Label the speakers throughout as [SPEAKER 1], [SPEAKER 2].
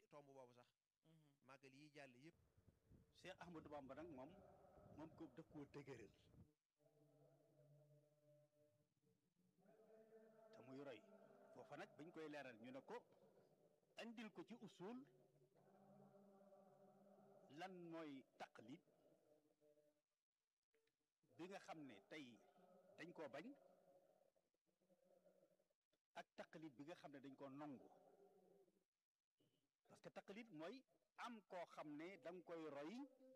[SPEAKER 1] tomb boobu sax màggal yi jàll yëpp
[SPEAKER 2] Cheikh Ahmadou Bamba nag moom moom ko daf koo dëgëral te muy roy foofa nag bañ koy leeral ñu ne ko andil ko ci usul lan mooy taqlid bi nga xam ne tey dañ koo bañ ak taqlid bi nga xam ne dañ koo nongu parce que taqlid mooy am koo xam ne da nga koy roy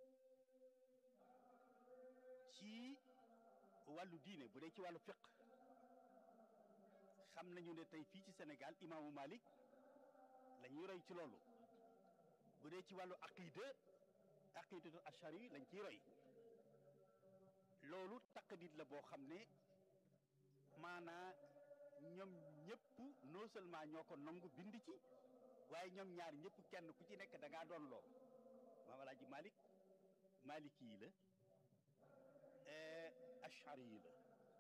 [SPEAKER 2] ci wàllu diine bu dee ci wàllu fiq xam nañu ne tey fii ci Sénégal imaamu Malik la ñuy roy ci loolu bu dee ci wàllu aqida aqidatu ashari lañ ciy roy loolu taqlid la boo xam ne maanaa ñoom ñëpp non seulement ñoo ko nangu bind ci waaye ñoom ñaar ñëpp kenn ku ci nekk da ngaa doon loo maam alaaji malik maliki yi la ashari yi la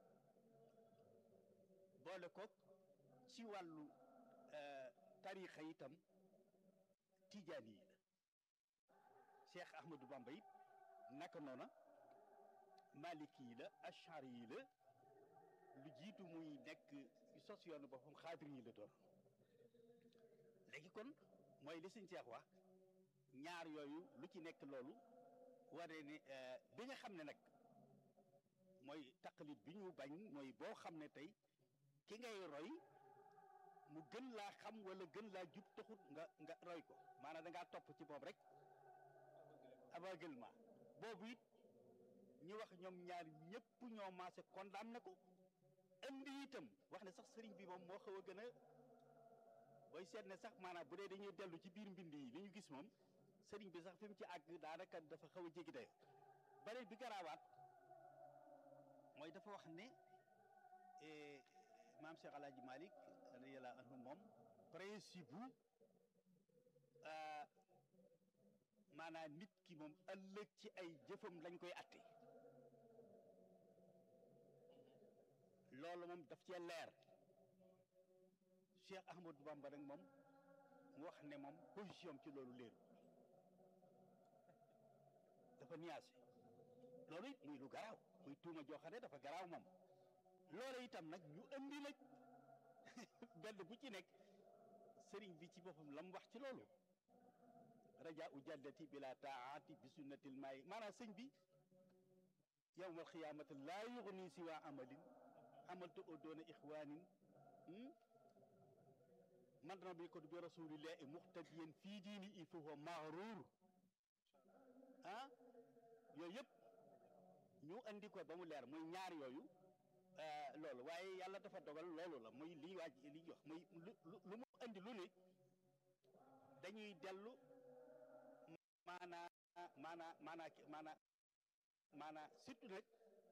[SPEAKER 2] boole ko ci wàllu tarixa itam tijaani yi la cheikh ahmadou bamba it naka noona maliki yi la ashari yi la lu jiitu muy nekk sos yoonu boppam xaadir yi la doon léegi kon mooy li suñ seex wax ñaar yooyu lu ci nekk loolu waree ne bi nga xam ne nag mooy taqlid bi ñu bañ mooy boo xam ne tey ki ngay roy mu gën laa xam wala gën laa jub taxut nga nga roy ko maanaam da ngaa topp ci boobu rek aveuglement boobu it ñu wax ñoom ñaar ñëpp ñoo maase condamné ko indi itam wax ne sax sëriñ bi moom moo xaw a gën a booy seet ne sax maanaam bu dee dañuy dellu ci biir mbind yi li ñu gis moom sëriñ bi sax fi mu ci àgg daanaka dafa xaw a jéggi dayo beneen bi garaawaat mooy dafa wax ne maam Cheikh Alaaji Malik radiyallahu anhu moom principe bu maanaam nit ki moom ëllëg ci ay jëfam lañ koy atte loolu moom daf cee leer Cheikh Ahmadou Bamba nag moom mu wax ne moom position ci loolu leeru dafa nuancé loolu it muy lu garaaw muy tuuma joo xam ne dafa garaaw moom loolu itam nag ñu andi nag benn bu ci nekk sëriñ bi ci boppam la mu wax ci loolu raja u jàddati bila taati bi sunnatil maayi maanaam sëñ bi yowmal xiyaamati laa yuxni si waa amalin amaltu o doona ixwaanin man dana bi ko bi rasulillahi muxtadiyan fii diini il faut wa maxruur ah yooyu yëpp ñu andi ko ba mu leer muy ñaar yooyu loolu waaye yàlla dafa dogal loolu la muy lii waaj li jox muy lu lu mu andi lu ne dañuy dellu maanaa maanaa maanaa maanaa maanaa surtout nag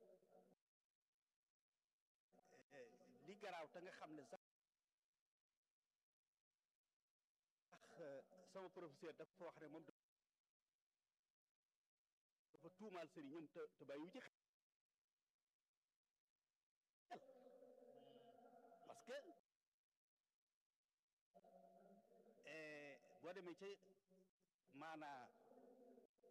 [SPEAKER 2] li garaaw te nga xam ne sax sama professeur dafa wax ne moom dafa tuumaal sëriñam te te bàyyiwu ci xel parce que boo demee ca maanaa